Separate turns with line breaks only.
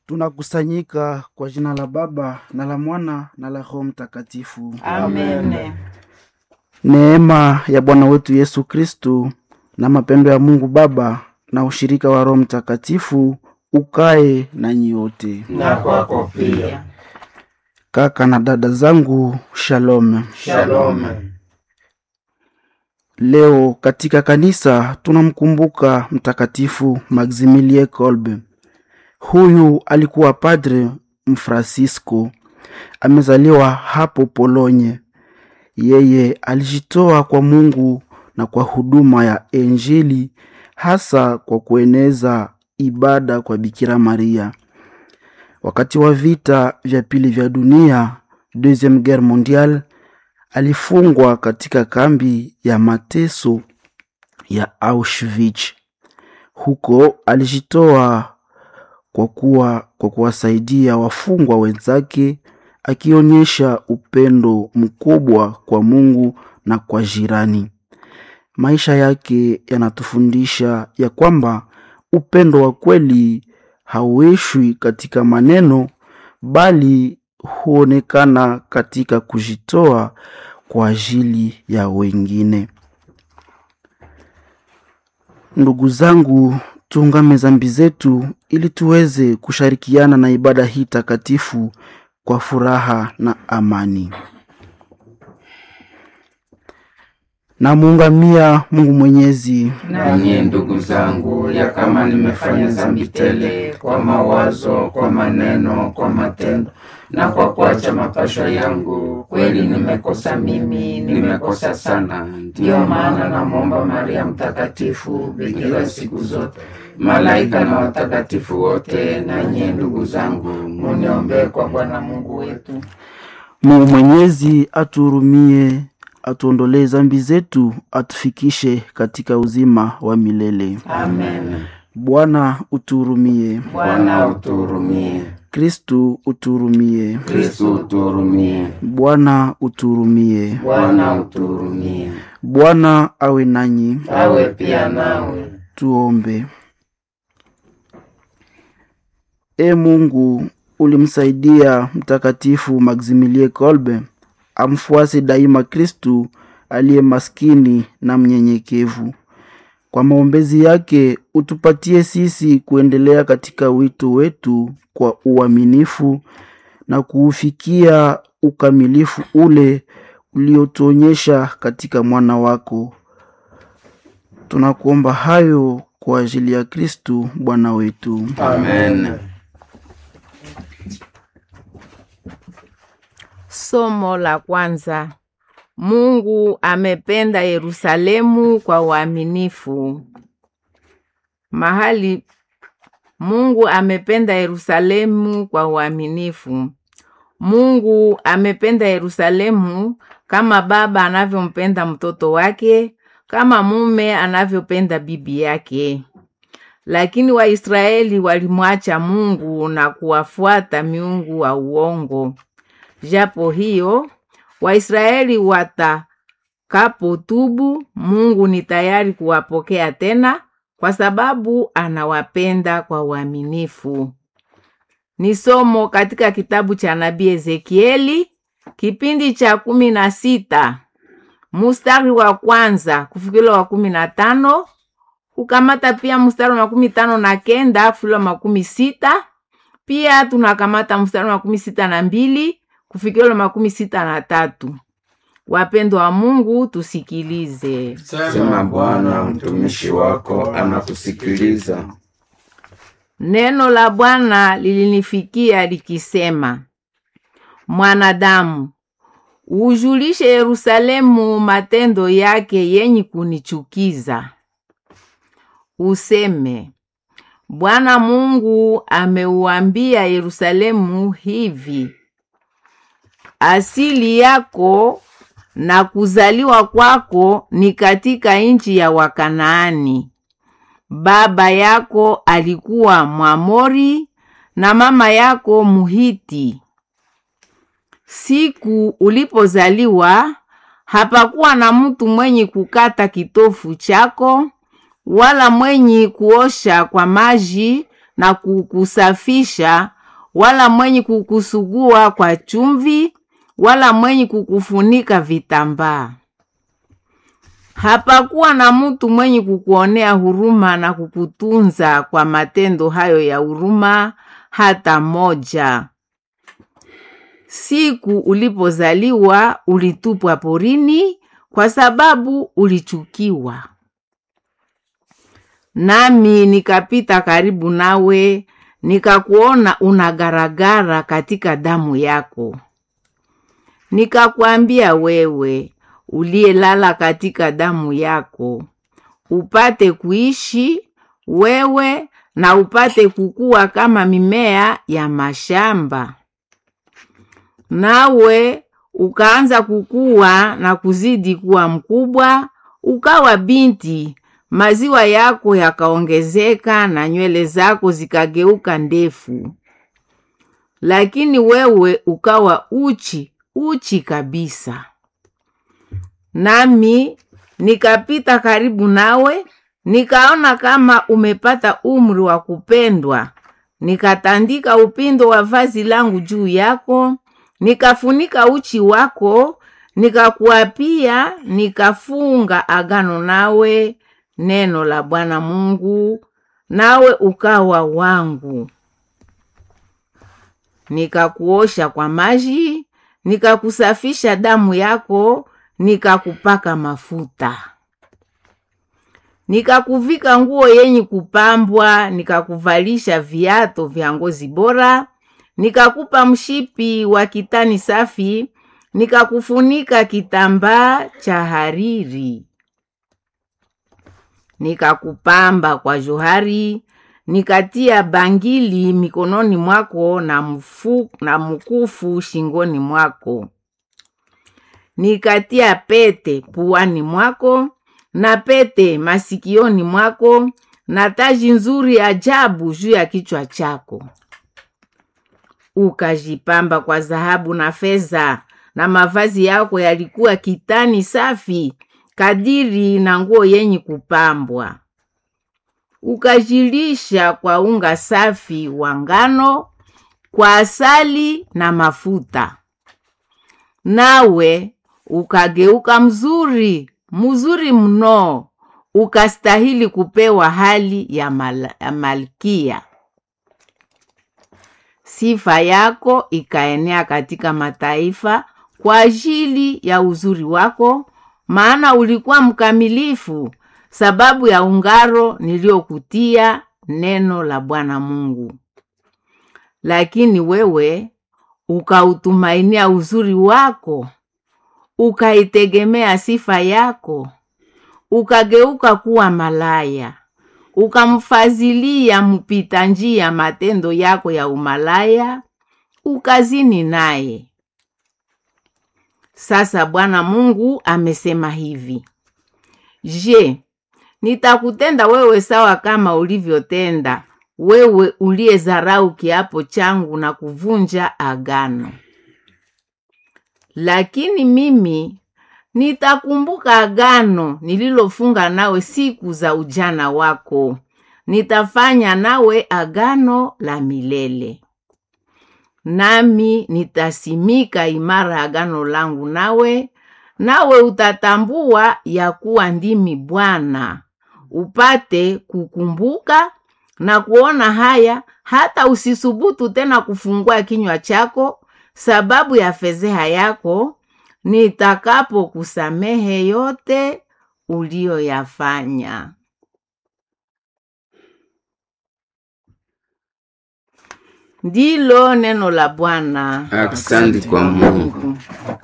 Tunakusanyika kwa jina la Baba na la Mwana na la Roho Mtakatifu.
Amen.
Neema ya Bwana wetu Yesu Kristu na mapendo ya Mungu Baba na ushirika wa Roho Mtakatifu ukae nanyi wote.
Na kwako pia.
Kaka na dada zangu, shalom.
Shalom.
Leo katika kanisa tunamkumbuka Mtakatifu Maximilie Kolbe. Huyu alikuwa padre Mfransisko, amezaliwa hapo Polonye. Yeye alijitoa kwa Mungu na kwa huduma ya Injili, hasa kwa kueneza ibada kwa Bikira Maria. Wakati wa vita vya pili vya dunia, Deuxième Guerre mondiale, alifungwa katika kambi ya mateso ya Auschwitz. Huko alijitoa kwa kuwa kwa kuwasaidia wafungwa wenzake, akionyesha upendo mkubwa kwa Mungu na kwa jirani. Maisha yake yanatufundisha ya kwamba upendo wa kweli hauishwi katika maneno, bali huonekana katika kujitoa kwa ajili ya wengine. Ndugu zangu, tuungame dhambi zetu ili tuweze kushirikiana na ibada hii takatifu kwa furaha na amani. Namuungamia Mungu Mwenyezi,
Nanyi ndugu zangu, ya kama nimefanya dhambi tele kwa mawazo, kwa maneno, kwa matendo na kwa kuacha mapasho yangu, kweli nimekosa mimi, nimekosa sana. Ndiyo maana namwomba Maria Mtakatifu, bikira siku zote, malaika na watakatifu wote, na nyie ndugu zangu, muniombee kwa Bwana Mungu wetu.
Mungu Mwenyezi atuhurumie, atuondolee dhambi zetu, atufikishe katika uzima wa milele.
Amen.
Bwana utuhurumie.
Bwana utuhurumie.
Kristu utuhurumie.
Kristu utuhurumie.
Bwana utuhurumie.
Bwana utuhurumie.
Bwana awe nanyi.
Awe pia nawe.
Tuombe. E Mungu, ulimsaidia Mtakatifu Maximilie Kolbe amfuase daima Kristu aliye maskini na mnyenyekevu. Kwa maombezi yake utupatie sisi kuendelea katika wito wetu kwa uaminifu na kuufikia ukamilifu ule uliotuonyesha katika mwana wako. Tunakuomba hayo kwa ajili ya Kristu Bwana wetu.
Amen.
Somo la kwanza. Mungu amependa Yerusalemu kwa uaminifu. Mahali Mungu amependa Yerusalemu kwa uaminifu. Mungu amependa Yerusalemu kama baba anavyompenda mtoto wake, kama mume anavyopenda bibi yake. Lakini Waisraeli walimwacha Mungu na kuwafuata miungu wa uongo. Japo hiyo Waisraeli watakapotubu, Mungu ni tayari kuwapokea tena kwa sababu anawapenda kwa uaminifu. Ni somo katika kitabu cha nabii Ezekieli kipindi cha kumi na sita mustari wa kwanza kufikila wa kumi na tano kukamata pia mstari wa makumi tano na kenda kufikila wa makumi sita pia tunakamata mstari wa makumi sita na mbili kufikila makumi sita na tatu. Wapendwa wa Mungu, tusikilize.
Sema Bwana, mtumishi wako anakusikiliza.
Neno la Bwana lilinifikia likisema, mwanadamu, ujulishe Yerusalemu matendo yake yenye kunichukiza. Useme, Bwana Mungu ameuambia Yerusalemu hivi: asili yako na kuzaliwa kwako ni katika nchi ya Wakanaani. Baba yako alikuwa Mwamori na mama yako Muhiti. Siku ulipozaliwa hapakuwa na mtu mwenye kukata kitofu chako wala mwenye kuosha kwa maji na kukusafisha wala mwenye kukusugua kwa chumvi, wala mwenye kukufunika vitambaa. Hapakuwa na mtu mwenye kukuonea huruma na kukutunza kwa matendo hayo ya huruma hata moja. Siku ulipozaliwa ulitupwa porini kwa sababu ulichukiwa. Nami nikapita karibu nawe, nikakuona unagaragara katika damu yako. Nikakwambia wewe uliyelala katika damu yako, upate kuishi wewe na upate kukua kama mimea ya mashamba. Nawe ukaanza kukua na kuzidi kuwa mkubwa, ukawa binti, maziwa yako yakaongezeka na nywele zako zikageuka ndefu. Lakini wewe ukawa uchi, uchi kabisa. Nami nikapita karibu nawe, nikaona kama umepata umri wa kupendwa, nikatandika upindo wa vazi langu juu yako, nikafunika uchi wako, nikakuapia, nikafunga agano nawe, neno la Bwana Mungu, nawe ukawa wangu. Nikakuosha kwa maji, nikakusafisha damu yako, nikakupaka mafuta. Nikakuvika nguo yenye kupambwa, nikakuvalisha viato vya ngozi bora, nikakupa mshipi wa kitani safi, nikakufunika kitambaa cha hariri. Nikakupamba kwa johari, nikatia bangili mikononi mwako na, mfu, na mkufu shingoni mwako. Nikatia pete puani mwako na pete masikioni mwako na taji nzuri ajabu juu ya kichwa chako. Ukajipamba kwa dhahabu na fedha, na mavazi yako yalikuwa kitani safi kadiri na nguo yenye kupambwa. Ukajilisha kwa unga safi wa ngano, kwa asali na mafuta, nawe ukageuka mzuri mzuri mno, ukastahili kupewa hali ya, mal ya malkia. Sifa yako ikaenea katika mataifa kwa ajili ya uzuri wako, maana ulikuwa mkamilifu, sababu ya ungaro niliyokutia neno la Bwana Mungu. Lakini wewe ukautumainia uzuri wako ukaitegemea sifa yako, ukageuka kuwa malaya, ukamfazilia mpita njia matendo yako ya umalaya, ukazini naye. Sasa Bwana Mungu amesema hivi: Je, nitakutenda wewe sawa kama ulivyotenda wewe uliyezarau kiapo changu na kuvunja agano? Lakini mimi nitakumbuka agano nililofunga nawe siku za ujana wako, nitafanya nawe agano la milele. Nami nitasimika imara agano langu nawe, nawe utatambua ya kuwa ndimi Bwana, upate kukumbuka na kuona haya, hata usisubutu tena kufungua kinywa chako sababu ya fedheha yako, nitakapokusamehe yote uliyoyafanya. Ndilo neno la Bwana.
Asante kwa Mungu.